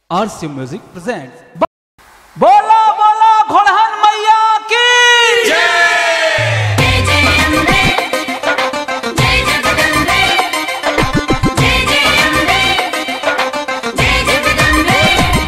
आरसी music present बोला बोला घोड़हन मैया की जय जय अम्बे जय जगदम्बे जय जय अम्बे जय जगदम्बे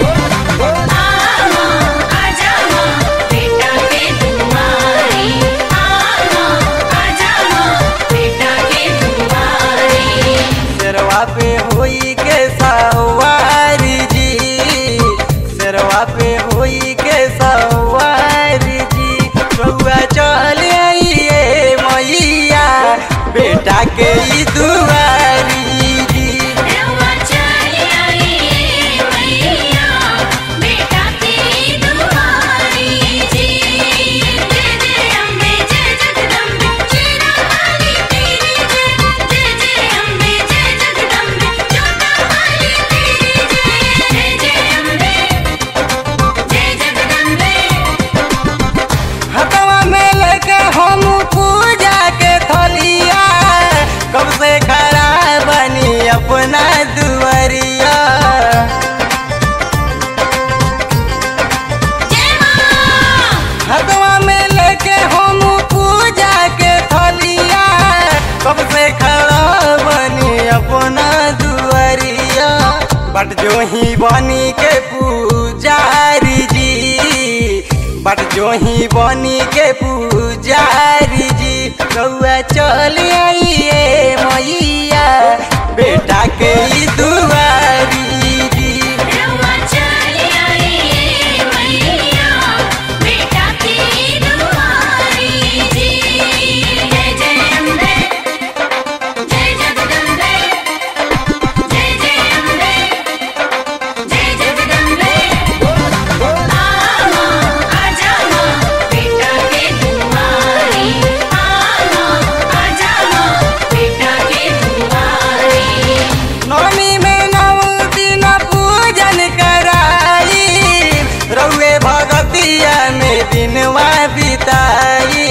आमा आजा माँ बेटा के तुम्हारी आमा आजा माँ बेटा के तुम्हारी सरवा पे होई के सवारी जी सरवा पे होई के सवारी जी रउआ चल आइए मैया बेटा के ई दुआरी जी रवा चली आई मैया बेटा की दुआरी जी जय जय अम्बे जय जगदम्बे चीरा वाली तेरी जय जय जय अम्बे जय जगदम्बे जोता वाली तेरी जय जय जय अम्बे जय जगदम्बे हथवा में लेके हम पूजा के थलिया कब से खड़ा बनी अपना दुआरिया जय माँ हथवा में लेके हम पूजा के थलिया कब से खड़ा बनी अपना दुआरिया बट जो ही बनी के पुजारी जी बट जो ही बनी के पुजारी जी रउआ चल आइए मैया बेटा के ई दुआरी जी रवा चली आई मैया बेटा की दुआरी जी जय जय अम्बे जय जगदम्बे जय जय अम्बे जय जगदम्बे आमा आजा माँ बेटा के तुम्हारी आमा आजा माँ बेटा के तुम्हारी नवमी में नव दिन पूजन कराई रउए भगतिया में दिनवा बिताई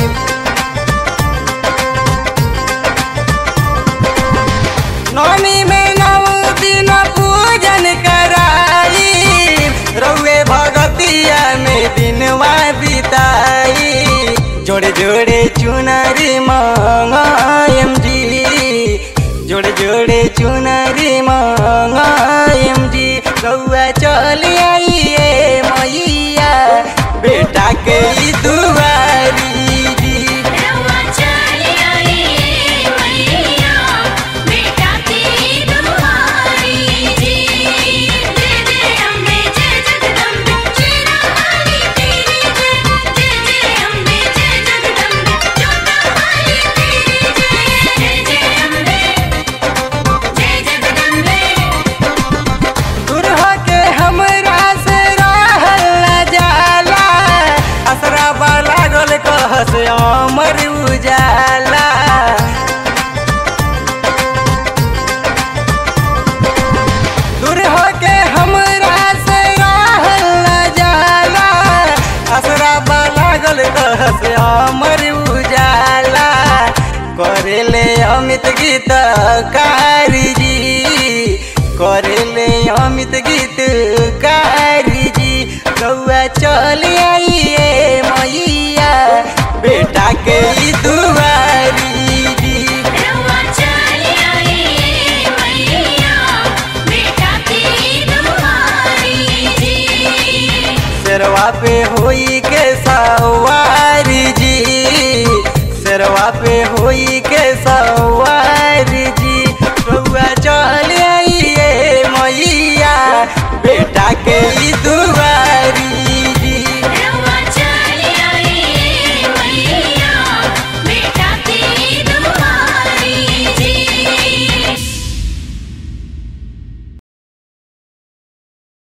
नवमी में नव दिन पूजन कराई रउए भगतिया में दिनवा बिताई जोड़े जोड़े चुनरी मंगायम जी जोड़े जोड़े चुनरी मंगायम जी रउआ चल आइए मैया बेटा के ई दुआरी जी रवा चली आई मैया बेटा की दुआरी जी जय जय अम्बे जय जगदम्बे चीरा वाली तेरी जय जय जय अम्बे जय जगदम्बे जोता वाली तेरी जय जय जय अम्बे जय जगदम्बे दुरहा के हमरा से रहल न जाला असरा लागल कह से अमर उजाला दुरहा के हमरा से रहल न जाला असरा लागल कह से अमर उजाला करेले अमित गीत कारी जी करेले अमित गीत कारी जी रउआ चल आइए मैया बेटा के ई दुआरी जी रवा चली आई मैया बेटा की दुआरी जी सरवा पे होई के सवारी जी सरवा पे होई के सवारी